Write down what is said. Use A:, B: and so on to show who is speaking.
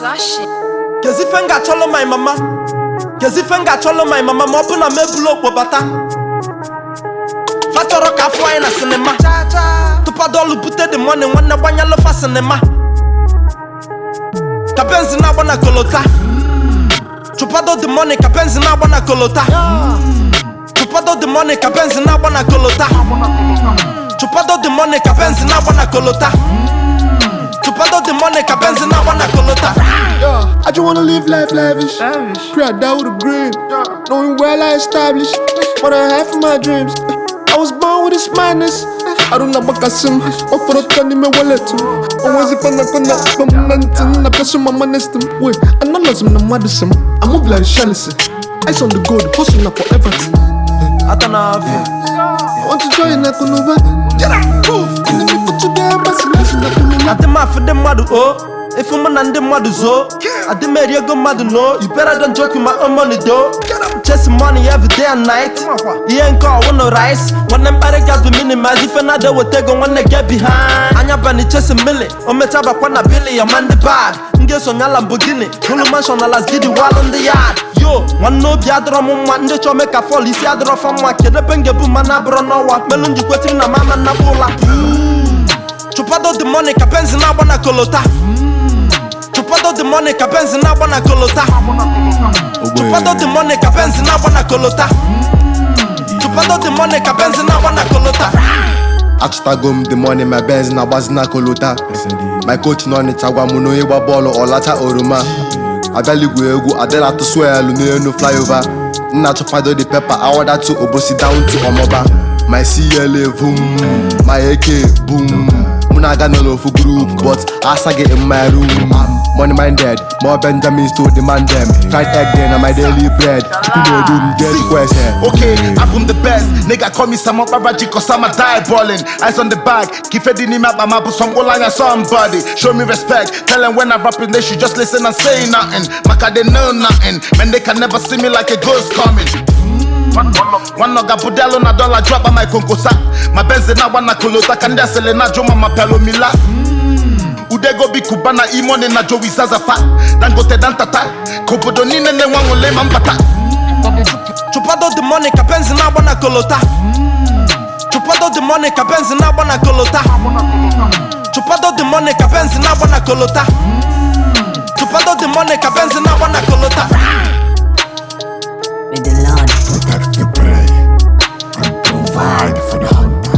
A: Slash it.
B: kezife m ga-achọlụ my mama kezife m ga-achọlụ my mama ma ọ bụ na m ebulu okpo bata fa chọrọ ka afọ anyị na sinima tụpado ọlụ bute the money nwanne gbanyelụ fa sinima ka benzi na-agba na kolota chụpado the money ka benzi na-agba na kolota chụpado the money ka benzi na-agba na kolota chụpado the money ka benzi na-agba na kolota chụpado the money ka benzi na-agba na kolota
C: Yeah, I just wanna live life lavish. Pray I die with a grin. Knowing well I established what I have for my dreams. I was born with this madness. I don't know what I sim. Or for the turn in my wallet too. Always if I'm not gonna momentum. I press on my manestum. Wait, I know lots of them medicine. I move like Shalison. Ice on the gold, hustling up for everything.
B: ata na afịa
C: I want to join Nakunuba. Get up, move. Enemy for today, I'm passing Nakunuba.
B: adị m afụ ndị mmadụ o efu mụ na ndị mmadụ zoo adị m eri ego mmadụ no you better don't joke with my own money do chase money every day and night ihe nke ọwụ no rice nwanne mkparị gas bụ minimize ife na weta ego nwanne get behind anya bani chase mili o mecha bakwa na bili ya ma ndị bag m ga-esonye Lamborghini hụlụ mansion na Las Gidi walụ ndị yard yo nwanne obi adịrọ m mma ndị chọọ mee ka fọl isi adịrọ fa mma kedu ebe m ga-ebu mma na abụrọ n'ọnwa melu njikwetiri na mama nnapụ ụla chụpado the money ka benzi na-agba na kolota chụpado the money ka benzi na-agba na kolota chụpado the money ka benzi na-agba na kolota chụpado the money ka benzi na-agba na kolota
D: achụtago m the money my benz na-agbazi na kolota my coach nọ n'ịcha gwa m na onye gba bọọlụ ọlacha oroma abịaligwu egwu adịla atụsụ elu n'elu flyover nna chụpado the pepper awadatu obosi down to ọmọba my cla boom my ak boom mụ na-aga nọ n'ofu group but asaghị in my room money minded more benjamin to demand them fried egg day na my daily bread chukwu na-edu m get quest
E: Okay, I'm the best. Nigga call me Samo Babaji cause I'm a die balling. Eyes on the bag. Keep it in him up, I'm up with some line somebody. Show me respect. Tell them when I rap it, they should just listen and say nothing. Maka they know nothing. Man, they can never see me like a ghost coming. One noga budelo na dollar drop on my konkosa. My benz na wana kolota kanda sele na joma mapelo mila. Udego bi kubana imone na jowi zazafa. Dangote dantata. Kobodo nine ne wangole mambata.
B: chụpado the money ka benzi na-agba na kolota chụpado the money ka benzi na-agba na kolota chụpado the money ka benzi na-agba na kolota chụpado the money ka benzi na-agba na kolota
A: May the Lord
F: protect the prey and provide for the hunter.